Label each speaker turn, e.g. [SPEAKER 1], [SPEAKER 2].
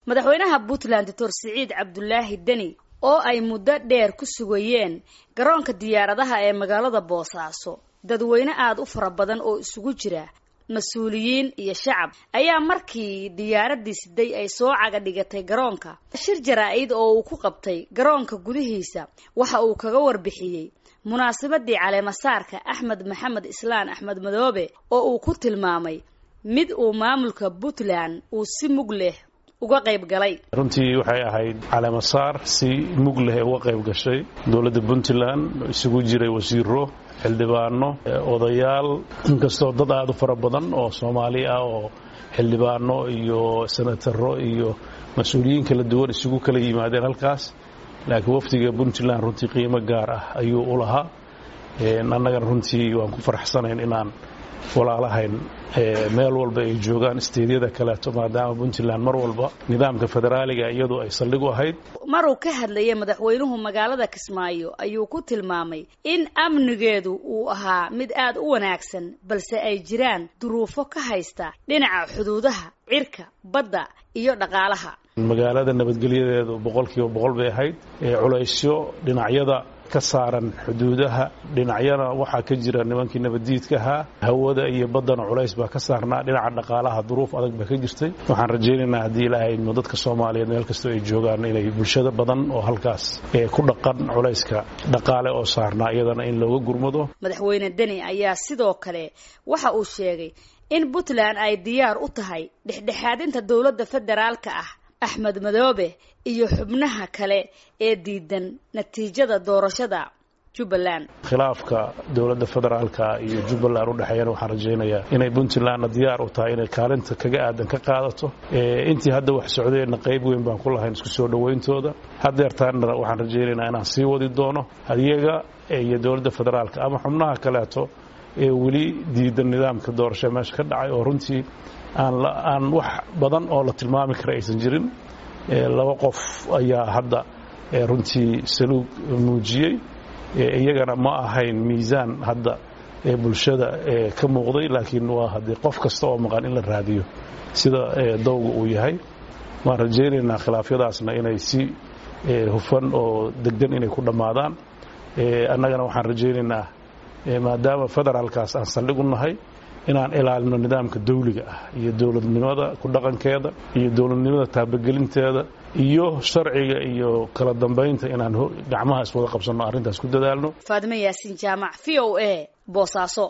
[SPEAKER 1] madaxweynaha puntland doctor siciid cabdulaahi deni oo ay muddo dheer ku sugayeen garoonka diyaaradaha ee magaalada boosaaso dadweyne aada u fara badan oo isugu jira mas-uuliyiin iyo shacab ayaa markii diyaaradii siday ay soo caga dhigatay garoonka shir jaraa-id oo uu ku qabtay garoonka gudihiisa waxa uu kaga warbixiyey munaasabadii caleemasaarka axmed maxamed islaan axmed madoobe oo uu ku tilmaamay mid uu maamulka puntland uu si mug leh uga qayb galay
[SPEAKER 2] runtii waxay ahayd caleemasaar si mug leh uga qayb gashay dowladda puntland isugu jiray wasiiro xildhibaano odayaal inkastoo dad aada u fara badan oo soomaali ah oo xildhibaano iyo senataro iyo mas-uuliyiin kala duwan isugu kala yimaadeen halkaas laakiin wafdiga puntland runtii qiimo gaar ah ayuu u lahaa annagana runtii waan ku faraxsanayn inaan walaalahayn meel walba ay joogaan isteedyada kaleeto maadaama puntland mar walba nidaamka federaaliga iyadu ay saldhig u ahayd
[SPEAKER 1] maruu ka hadlayay madaxweynuhu magaalada kismaayo ayuu ku tilmaamay in amnigeedu uu ahaa mid aada u wanaagsan balse ay jiraan duruufo ka haysta dhinaca xuduudaha cirka badda iyo dhaqaalaha
[SPEAKER 2] magaalada nabadgelyadeedu boqolkiiba boqol bay ahayd culaysyo dhinacyada ka saaran xuduudaha dhinacyana waxaa ka jira nimankii nabaddiidka ahaa hawada iyo baddana culays baa ka saarnaa dhinaca dhaqaalaha duruuf adag baa ka jirtay waxaan rajaynaynaa haddii ilaahay idmo dadka soomaaliyeed meel kastoo ay joogaan inay bulshada badan oo halkaas ku dhaqan culayska dhaqaale oo saarnaa iyadana in looga gurmado
[SPEAKER 1] madaxweyne deni ayaa sidoo kale waxa uu sheegay in puntland ay diyaar u tahay dhexdhexaadinta dowladda federaalka ah axmed madoobe iyo xubnaha kale ee diidan natiijada doorashada jubbaland
[SPEAKER 2] khilaafka dowladda federaalka iyo jubbaland u dhexeeyana waxaan rajaynayaa inay puntlandna diyaar u tahay inay kaalinta kaga aadan ka qaadato intii hadda wax socdeenna qayb weyn baan ku lahayn isku soo dhowayntooda haddeertaanna waxaan rajaynaynaa inaan sii wadi doono iyaga iyo dowladda federaalka ama xubnaha kaleeto ee weli diidan nidaamka doorasho meesha ka dhacay oo runtii aan wax badan oo la tilmaami kara aysan jirin laba qof ayaa hadda runtii saluug muujiyey iyagana ma ahayn miisaan hadda bulshada ka muuqday laakiin waa haddii qof kasta oo maqan in la raadiyo sida dowga uu yahay waan rajaynaynaa khilaafyadaasna inay si hufan oo deggan inay ku dhammaadaan annagana waxaan rajaynaynaa maadaama federaalkaas aan saldhig u nahay inaan ilaalino nidaamka dawliga ah iyo dowladnimada ku dhaqankeeda iyo dowladnimada taabagelinteeda iyo sharciga iyo kala dambaynta inaan gacmaha iswada qabsanno arrintaas ku dadaalno
[SPEAKER 1] faadime yaasiin jaamac v o a boosaaso